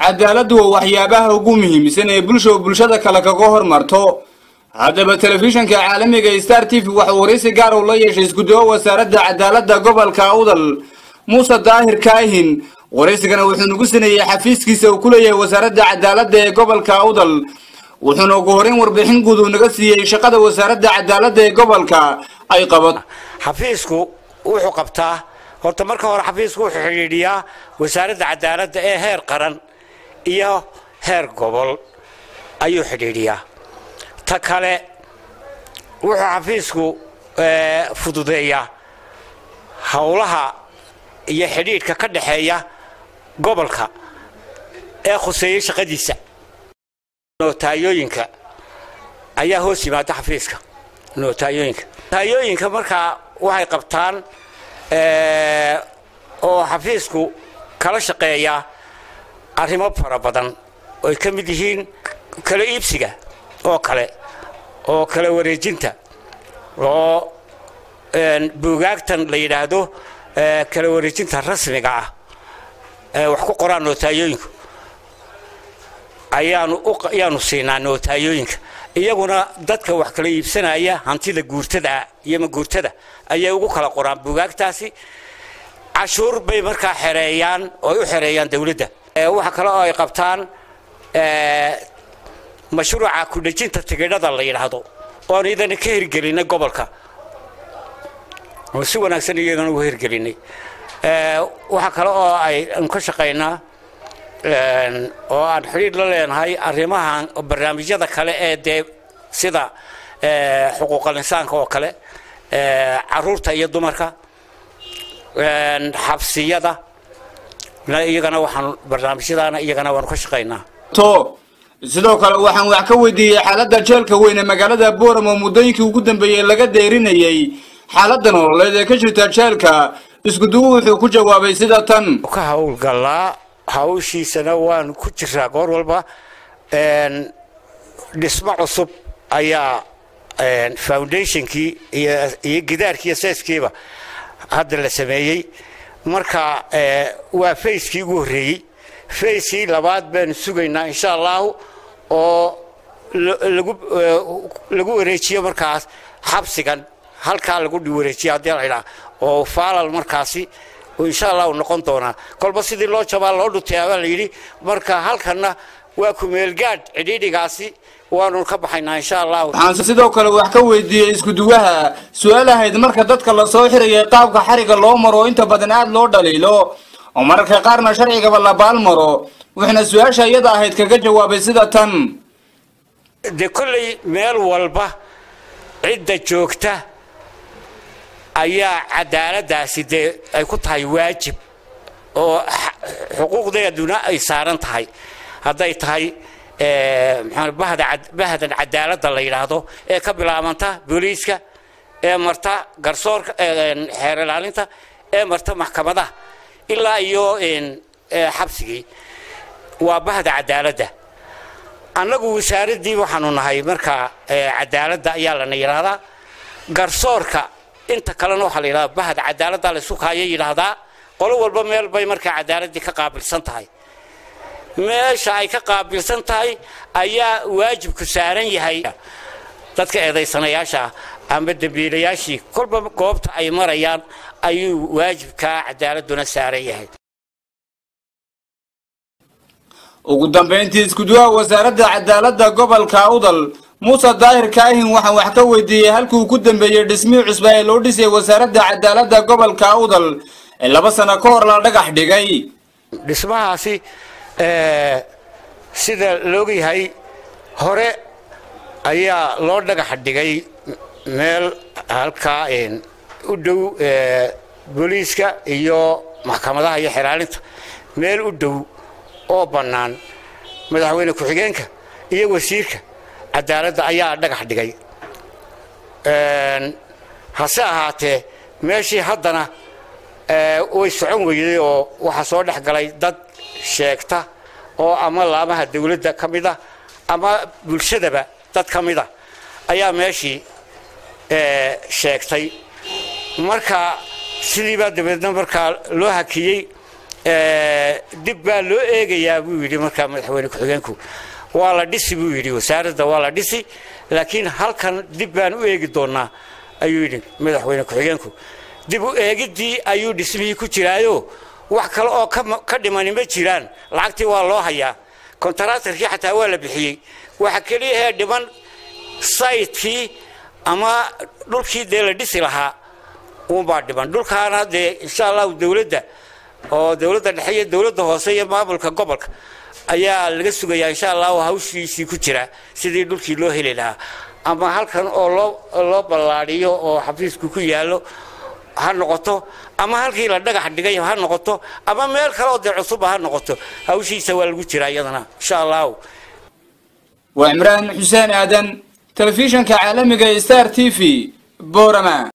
cadaaladdu waa waxyaabaha ugu muhiimsan ee bulsha bulshada kale kaga hormarto haddaba telefishanka caalamiga star t v waxuu waraysi gaar uu la yeeshay isku-duwo wasaaradda cadaaladda gobolka awdal muuse daahir kaahin waraysigana wuxuu nagu sineeyey xafiiskiisa uu ku leeyahay wasaaradda cadaaladda ee gobolka awdal wuxuuna ugu horeyn warbixin guud uu naga siiyey shaqada wasaaradda cadaaladda ee gobolka ay qabato xafiisku wuxuu qabtaa horta marka hore xafiisku wuxuu xidhiidhiyaa wasaaradda cadaaladda ee heer qaran iyo heer gobol ayuu xidhiidhiyaa ta kale wuxuu xafiisku fududeeyaa howlaha iyo xidhiidhka ka dhexeeya gobolka ee khuseeyey shaqadiisa notaayooyinka ayaa hoos yimaada xafiiska notaayooyinka notaayooyinka markaa waxay qabtaan oo xafiisku kala shaqeeyaa arrimo fara badan oy ka mid yihiin kala iibsiga oo kale oo kala wareejinta oo buugaagtan la yidhaahdo kala wareejinta rasmiga ah wax ku qoraan notaayooyinku ayaanu ayaanu siinaa notaayooyinka iyaguna dadka wax kala iibsanaya hantida guurtada iyo maguurtada ayay ugu kala qoraan buugaagtaasi cashuur bay markaa xereeyaan oo ay u xereeyaan dowladda waxa kale oo ay qabtaan mashruuca kudhejinta tigidhada la yidhaahdo oon idana ka hirgelinay gobolka oo si wanaagsan iyagana uga hirgelinay waxa kale oo aynu ka shaqaynaa oo aan xidhiidh la leenahay arrimahan barnaamijyada kale ee dee sida xuquuqal insaanka oo kale caruurta iyo dumarka xabsiyada iyagana waxaan barnaamijyadaana iyagana waanu ka shaqaynaa to sidoo kale waxaan wax ka weydiiyey xaaladda jeelka weyn ee magaalada boram oo muddooyinkii ugu dambeeyey laga deerinayay xaaladda nololeed ee ka jirta jeelka iskuduwu wuxuu ku jawaabay sida tan ka howlgallaa hawshiisana waan ku jiraa goor walba dhismo cusub ayaa foundationkii iyo gidaarkii iyo seeskiiba hadda la sameeyey marka waa fayskii ugu horreeyey fayskii labaad baanu sugaynaa insha allahu oo lagu wareejiyo markaas xabsigan halkaa lagu wareejiyo haddii la idhaa oo faalal markaasi insha allahu noqon doonaa kolba sidii loo jabaa loo dhutay baa la yidhi marka halkanna waa kumeelgaadh cidhiidhigaasi waanu ka baxaynaa insha allahu waxaan sidoo kale wax ka weydiiyey iskuduwaha su-aal ahayd marka dadka lasoo xirayay qaabka xariga loo maro inta badan aada loo dhaliilo oo mararka qaarna sharcigaba la baal maro wuxuuna su-aasha iyada ahayd kaga jawaabay sida tan dee kolley meel walba cidda joogta ayaa cadaaladdaasi dee ay ku tahay waajib oo xuquuqdeeduna ay saaran tahay hadday tahay bahdan cadaaladda la yidhaahdo ee ka bilaabanta booliiska ee marta garsoorka xeer ilaalinta ee marta maxkamadaha ilaa iyo xabsigii waa bahda cadaaladda annagu wasaaraddii waxaanu nahay markaa cadaaladda ayaa lana yidhaahdaa garsoorka inta kalena waxaa la yidhahdaa bahda cadaaladda la isu kaaya yidhaahdaa qolo walba meel bay markaa cadaaladdii ka qaabilsan tahay meesha ay ka qaabilsan tahay ayaa waajibku saaran yahay dadka eedaysanayaasha ama dembiilayaashii kolba goobta ay marayaan ayuu waajibkaa cadaaladduna saaran yahay ugu dambayntii iskuduwaha wasaaradda cadaaladda gobolka awdal muuse daahir kaahin waxaan wax ka weydiiyey halkii uu ku dambeeyey dhismihii cusba ee loo dhisay wasaaradda cadaaladda gobolka awdal ee laba sano ka hor la dhagax dhigay dhismahaasi sida loogyahay hore ayaa loo dhagax dhigay meel halkaa u dhow booliiska iyo maxkamadaha iyo xeraalinta meel u dhow oo bannaan madaxweyne ku-xigeenka iyo wasiirka cadaaladda ayaa dhagax dhigay hase ahaatee meeshii haddana way socon weyday oo waxaa soo dhex galay dad sheegta oo ama laamaha dawladda ka mid a ama bulshadaba dad ka mid a ayaa meeshii sheegtay marka sidiibaa dabeedna markaa loo hakiyey dib baa loo eegayaa buu yidhi markaa madaxweyne ku-xigeenku waa la dhisi buu yidhi wasaaradda waa la dhisi laakiin halkan dib baan u eegi doonaa ayuu yidhi madaxweyne ku-xigeenku dib u eegiddii ayuu dhismihii ku jiraayo wax kale oo ka dhimani ma jiraan lacagtii waa loo hayaa kontaraatarkii xataa waa la bixiyey waxa keliyahee dhiman saytkii ama dhulkii dee la dhisi lahaa uunbaa dhiman dhulkaana dee insha allahu dowladda oo dowladda dhexe iyo dowladda hoose iyo maamulka gobolka ayaa laga sugayaa insha allahu hawshiisii ku jira sidii dhulkii loo heli lahaa ama halkan oo loo loo ballaadhiyo oo xafiisku ku yaallo ha noqoto ama halkii la dhagax dhigay ha noqoto ama meel kale oo dee cusuba ha noqoto hawshiisa waa lagu jiraa iyadana insha allahu waa cimraan xuseen aadan telefishanka caalamiga star t v boorama